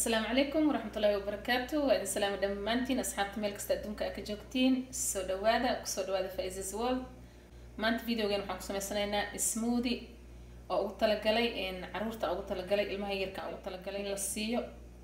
asalaamu calaykum waraxmatullaahi wabarakaatu waa idin salaami dhammaantiin asxaabta meel kasta adduunka aa ka joogtiin soo dhawaada kusoo dhawaada faizes world maanta videogan waxaan ku sameysanaynaa smoothie oo ugu talagalay caruurta ugu talagalay ilmaha yarka ugu talagalay in la siiyo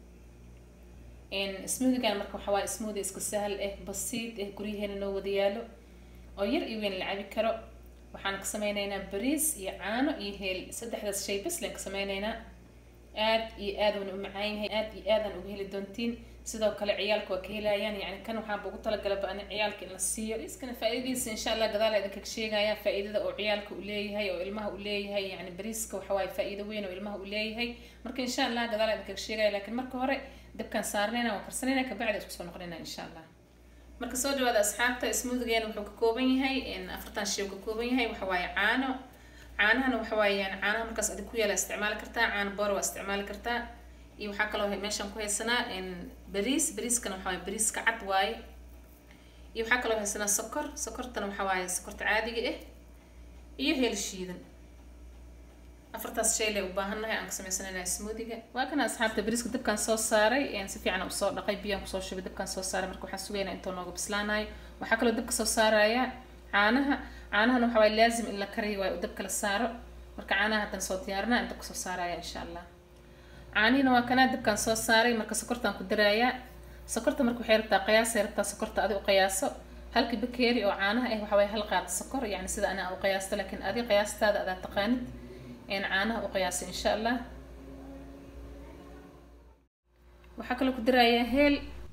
smoothigan marka waxaa waaye smoothie iska sahal ah basiid ah guryaheena noo wada yaalo oo yar iyo weyn la cabi karo waxaan ka sameyneynaa bariis iyo caano iyo heel saddexdaas shay bas leen ka sameyneynaa aad iyo aad wana u macaan yahay aad iyo aadaan uga heli doontiin sidoo kale ciyaalka waa ka helayaan yani kan waxaanba ugu talagalaba ani ciyaalka in la siiyo bariiskana faa-idadiisa insha allah gadaal idinkaga sheegaya faa-iidada oo ciyaalka u leeyahay oo ilmaha u leeyahay yani bariiska waxa waaye faa-iido weyn oo ilmaha u leeyahay marka insha allah gadaal idinkaga sheegaya laakiin marka hore dabkaan saarnayna waan karsanayna kabacdi isku soo noqonayna insha allah marka soo dhawaada asxaabta smoothigeen wuxuu ka kooban yahay afartan shay uu ka kooban yahay waxa waaye caano caanahana waxa waayaan caanaha markaas adig ku yaala isticmaali kartaa caano boor waa isticmaali kartaa iyo waxaa kaloo meeshaan ku haysanaa bariis bariiskana waxa waaye bariiska cad waaye iyo waxaa kaloo haysanaa sokor sokortana waxa waaye sokorta caadiga ah iyo heel shiidan afartaas shay lee u baahannahay aan ka sameysanayna smoothiga waa kana asxaabta bariiska dabkaan soo saaray si fiican usoo dhaqay biyaan kusoo shubay dabkaan soo saaray marka waxaan sugaynaa intuu nooga bislaanayo waxaa kaloo dabka soo saaraya caanaha caanahana waxa waaye laazim in la kariyo waayo u dabka la saaro marka caanaha haddaan soo diyaarinaa in dabka soo saaraya insha allah caanihina waa kanaa dabkaan soo saaray marka sokortaan ku daraayaa sokorta marka waxay rabtaa qiyaasay rabtaa sokorta adi u qiyaaso halka bakeeri oo caanaha ah waxa waaye hal qaad sokor yani sida anaa u qiyaasto laakiin adi qiyaastaada adaa taqaanid in caanaha u qiyaasay insha allah waxaa kaloo ku darayaa heel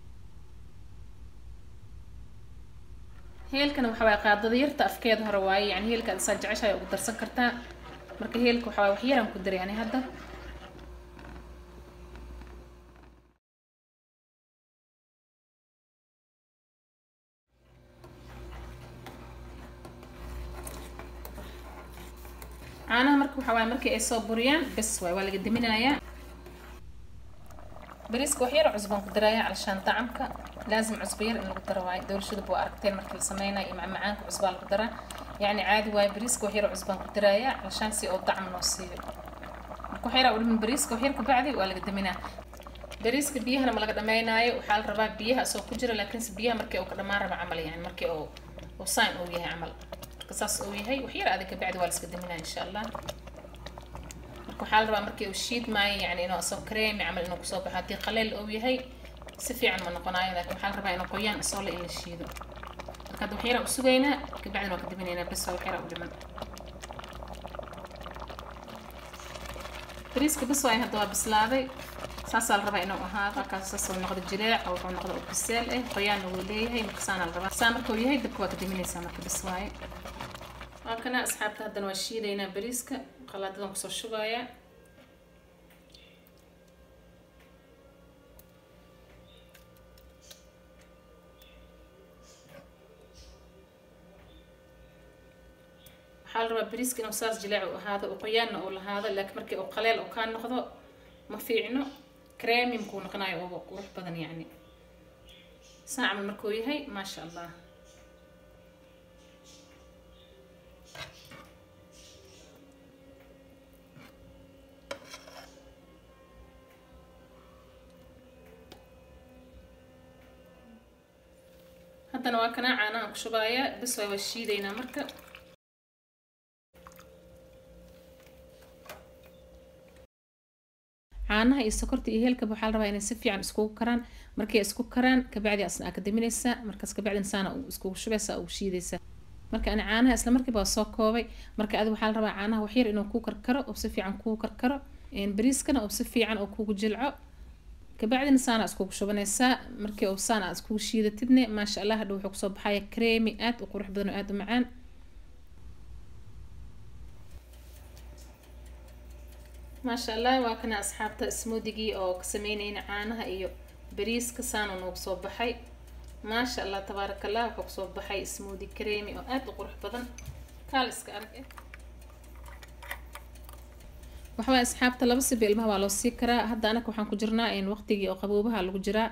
heelkana waxa waaye qaadada yarta afkeeda hore waaye yani heelka ad isaa jeceshahay ugu darsan kartaa marka heelka waxa waaye wax yaraan ku daray yani hadda caanaha marka waxa waaye markii ay soo buriyaan bes waay waa laga daminayaa bariiska wax yar cusbaan ku daraaya calashaan dacamka laazim cusbo yar in lagu daro waayo dowlashadaba waa aragteen markii la sameynayo iyo macmacaanka cusbaa lagu daraa yacni caadi waayo bariiska wax yar cusbaan ku daraaya calashaan si oo dacam noo siiyo marka wax yaraa u dhimin bariiska wax yar kabacdi waa laga daminaa bariiska biyahana ma laga dhameynaayo waxaa la rabaa biyaha asoo ku jira laakiinse biyaha markii uu ka dhamaan raba camal yani markii uu uu sign uu yahay camal marka saas uu yahay wax yar adig kabacdi waa la iska daminaa insha allah waxaa la rabaa markii uu shiid maayo yani inuu asoo kareemi camal inuu kusoo baxo haddii qaleel uu yahay si fiican ma noqonayo laakiin waxaa la rabaa inuu qoyaan isoo le in la shiido marka hadda waxyaraa u sugaynaa kabacdina waa ka daminaynaa bes waa waxyaraa u dhiman bariiska bes waay hadda waa bislaaday saasaa la rabaa inuu ahaado halkaas saas uu noqdo jileec oo wuxuu noqdo biseel ah qoyaanna wuu leeyahay marka saana la rabaa saa marka uu yahay dabka waa ka daminaysaa marka bes waaye waa kana asxaabta haddana waa shiidaynaa bariiska qalaadadan kusoo shubayaa waxaa la rabaa bariiska inuu saas jileec u ahaado oo qoyaanna uu lahaado laakiin markii uu qaleel uu kaa noqdo ma fiicno creami makuu noqonayo oo qurux badan yacni saa camal markuu yahay maasha allah haddana waa kanaa caanahan ku shubaaya bes waa waa shiidaynaa marka caanaha iyo sokorta iyo heelkaba waxaa la rabaa inay si fiican iskugu karaan markay isku karaan kabacdi asna aa ka daminaysaa markaas kabacdina saana iskugu shubaysaa ugu shiidaysaa marka ani caanaha isla markiiba waa soo koobay marka adi waxaa la rabaa caanaha waxyar inuu kuu karkaro oo si fiican kuu karkaro bariiskana oo si fiican oo kugu jilco kabacdina saana iskugu shubanaysaa markii uu saana aad iskugu shiidatidne maasha allah hadha wuxuu kusoo baxaya creemi aad u qurux badan oo aada u macaan maasha allah waa kana asxaabta smoothigii oo ka sameynayna caanaha iyo bariiska saana noogu soo baxay maasha allah tabaaraka allah wuxuu kusoo baxay smoothie creemi oo aada u qurux badan kaal iska arag eh waxawaaye asxaabta laba siba ilmaha waa loo sii karaa hadda anaka waxaan ku jirnaa waqtigii oo qaboobaha lagu jiraa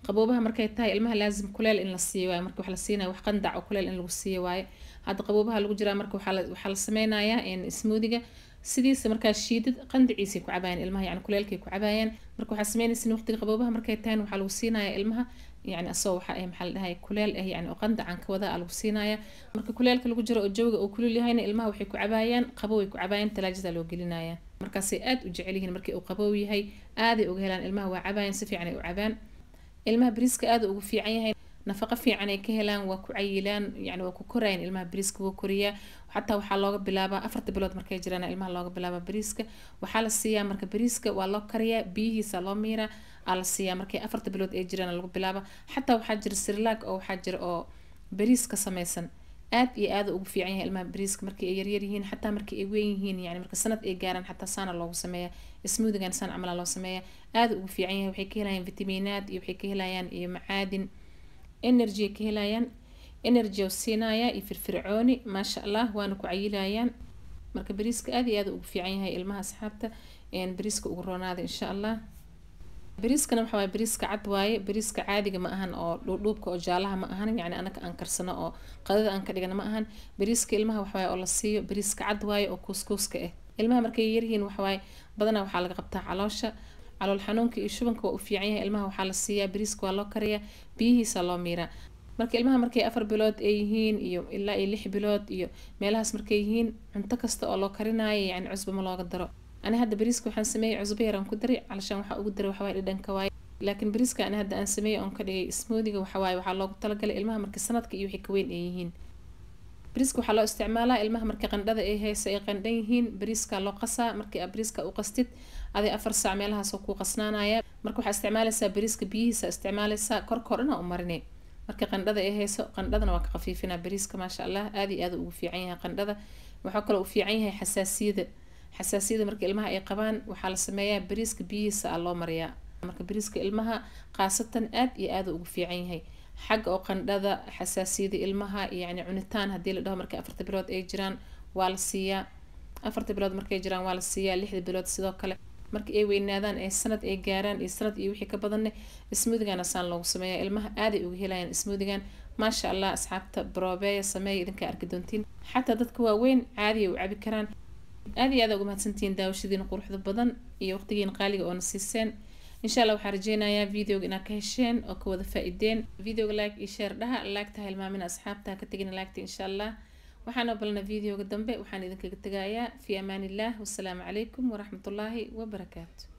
qaboobaha markay tahay ilmaha laazim kuleel in la siiyo waaye marka waxa la siinaya wax qandac oo kuleel in lagu siiyo waaye hadda qaboobaha lagu jiraa marka waxaa la waxaa la sameynayaa smoothiga sidiisa markaa shiidad qandaciisay ku cabaayaan ilmaha yani kuleelkay ku cabaayaan marka waxaa sameynaysin waqtiga qaboobaha markay tahay waxaa lagu siinaya ilmaha yani asagoo waxa ah maxaa la dhahay kuleel ah yani oo qandacan ka wada lagu siinaya marka kuleelka lagu jiro oo jawiga uu kulul yahayna ilmaha waxay ku cabaayaan qabow ay ku cabaayaan talaajada loo gelinaya markaasay aad u jecel yihiin markii uu qabow yahay aaday uga helaan ilmaha waa cabaayaan si fiican ay u cabaan ilmaha bariiska aad ugu fiican yahay nafaqo fiican ay ka helaan waa ku cayilaan yani waa ku korayaan ilmaha bariiska wuu koriyaa xataa waxaa looga bilaabaa afarta bilood markay jiraan ilmaha looga bilaabaa bariiska waxaa la siiyaa marka bariiska waa loo kariyaa biyihiisa loo miiraa aa la siiyaa markay afarta bilood ay jiraan lagu bilaaba xataa waxaa jira sirlaag oo waxaa jira oo bariis ka sameysan aad iyo aad ugu fiican yahay ilmaha bariiska markii ay yaryar yihiin xataa markii ay weyn yihiin yani marka sanad ay gaaraan xataa saana loogu sameeya smoothigan saan camala loo sameeya aad ugu fiican yahay waxay ka helayaan vitamiinaad iyo waxay ka helayaan iyo macaadin energy ay ka helayaan energy oo siinaya iyo firfircooni maasha allah waana ku cayilayaan marka bariiska aad iyo aad ugu fiican yahay ilmaha asxaabta bariiska ugu roonaada insha allah bariiskana waxaa waaye bariiska cad waaye bariiska caadiga ma ahan oo dhuudhuubka oo jaalaha ma ahan yani anaka aan karsano oo qadada aan ka dhigana ma ahan bariiska ilmaha waxawaaye oo la siiyo bariiska cad waaye oo kuuskuuska ah ilmaha markay yaryihiin waxawaaye badanaa waxaa laga qabtaa caloosha calool xanuunka iyo shubanka waa u fiican yahay ilmaha waxaa la siiyaa bariiska waa loo kariyaa biyihiisa loo miiraa marka ilmaha markay afar bilood ay yihiin iyo ilaa iyo lix bilood iyo meelahaas markay yihiin cunto kasta oo loo karinaayo yani cusba ma looga daro ani hadda bariiska waxaan sameeyey cusbo yaraan ku daray calashaan waxaa ugu daray waxawaaye dhadhanka waaye laakiin bariiska ani hadda aan sameeyey oon ka dhigay smoothiga waxawaaye waxaa loogu talagalay ilmaha marka sanadka iyo wixii ka weyn ay yihiin bariiska waxaa loo isticmaalaa ilmaha marka qandhada ay hayso ay qandhan yihiin bariiska loo qasaa markii aad bariiska u qastid aday afar saac meelahaasoo kuu qasnaanaya marka waxaa isticmaalaysaa bariiska biyihiisa isticmaalaysaa korka horena u marine marka qandhada ay hayso qandhadana waa ka khafiifinaa bariiska maasha allah aad iyo aad ugu fiican yahay qandhada waxaa kaloo u fiican yahay xasaasiyada xasaasiyada marka ilmaha ay qabaan waxaa la sameeyaa bariiska biyihiisa a loo mariyaa marka bariiska ilmaha khaasatan aad iyo aad ugu fiican yahay xagga oo qandhada xasaasiyada ilmaha yani cunitaan haddii la dhaho markay afarta bilood ay jiraan waa la siiyaa afarta bilood markay jiraan waa la siiyaa lixda bilood sidoo kale marka ay weynaadaan ee sanad ay gaaraan iyo sanad iyo wixii ka badanne smoothigan saan loogu sameeya ilmaha aaday uga helayaan smoothigan maasha allah asxaabta broobeya sameeya idinkaa arki doontiin xataa dadka waaweyn caadiya u cabi karaan aad iyo aad uga mahadsantihiin daawashadiina quruxda badan iyo waqtigiina qaaliga oona siiseen insha allah waxaan rajeynayaa videoga inaad ka hesheen oo ka wada faa-ideen videoga like iyo share dhaha laagta ha hilmaamina asxaabta ha ka tegina laagta insha allah waxaan obalna videoga dambe waxaan idinkaga tegayaa fi amaan illah wasalaamu calaykum waraxmatullaahi wabarakaatu